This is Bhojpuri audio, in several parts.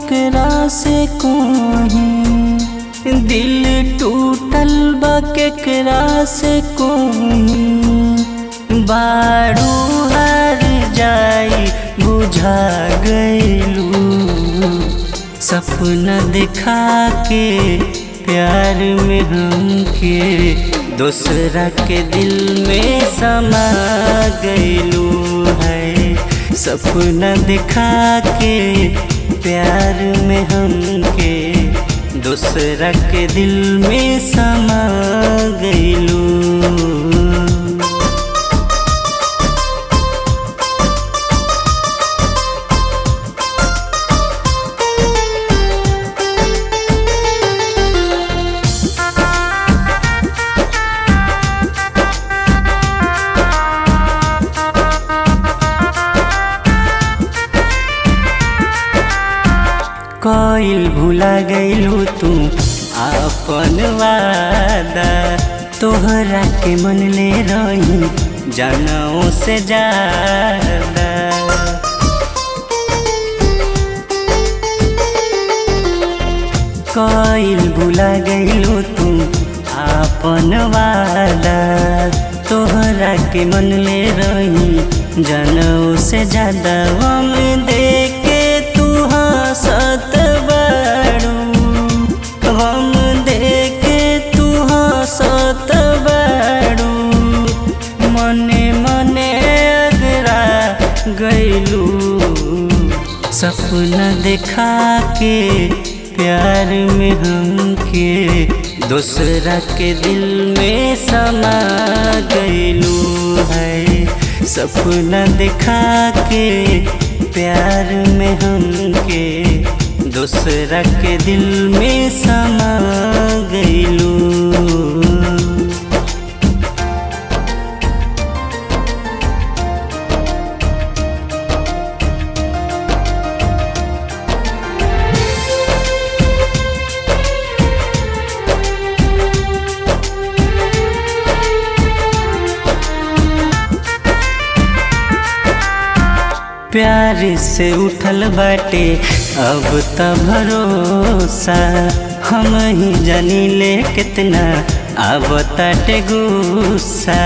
केकरा से कोही दिल टूटल बा केकरा से कोही बारू हर जाई बुझा गईलू सपना दिखा के प्यार में हमके दूसरा के दिल में समा गईलू है सपना दिखा के प्यार में हमके दूसरा के दिल में समा गईलू कइल भुला गईलू तू अपन वादा तोहरा के मन ले रही जनों से ज्यादा कइल भुला गईलू तू अपन वादा तोहरा के मन ले रही जनों से ज्यादा हम देखे तू हंसत बाड़ू हम देखे तू हंसत बाड़ू मने मने अगरा गईलू सपना देखा के प्यार में हमके दूसरा के दिल में समा गईलू है सपना दिखा के प्यार में हमके दूसरा के दिल में समा गईलू प्यार से उठल बाटे अब त भरोसा हम ही जानी ले कितना अब ताटे गुस्सा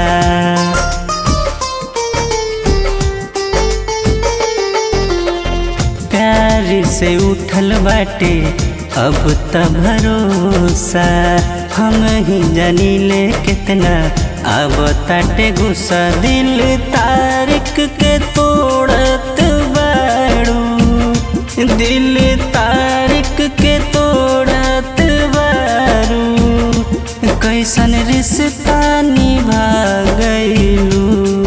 प्यार से उठल बाटे अब त भरोसा हम ही जानी ले कितना अब ताटे गुस्सा दिल तारिक के तोड़त बाड़ू दिल तारिक के तोड़त बारू कैसन रिश्ता निभा गईलू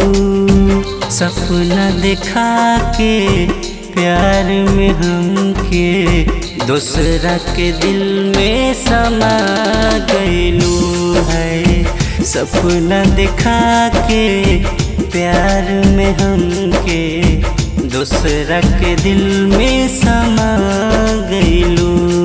सपना दिखा के प्यार में हमके दूसरा के दिल में समा गईलू है सपना दिखा के प्यार में हमके दूसरा के दिल में समा गईलू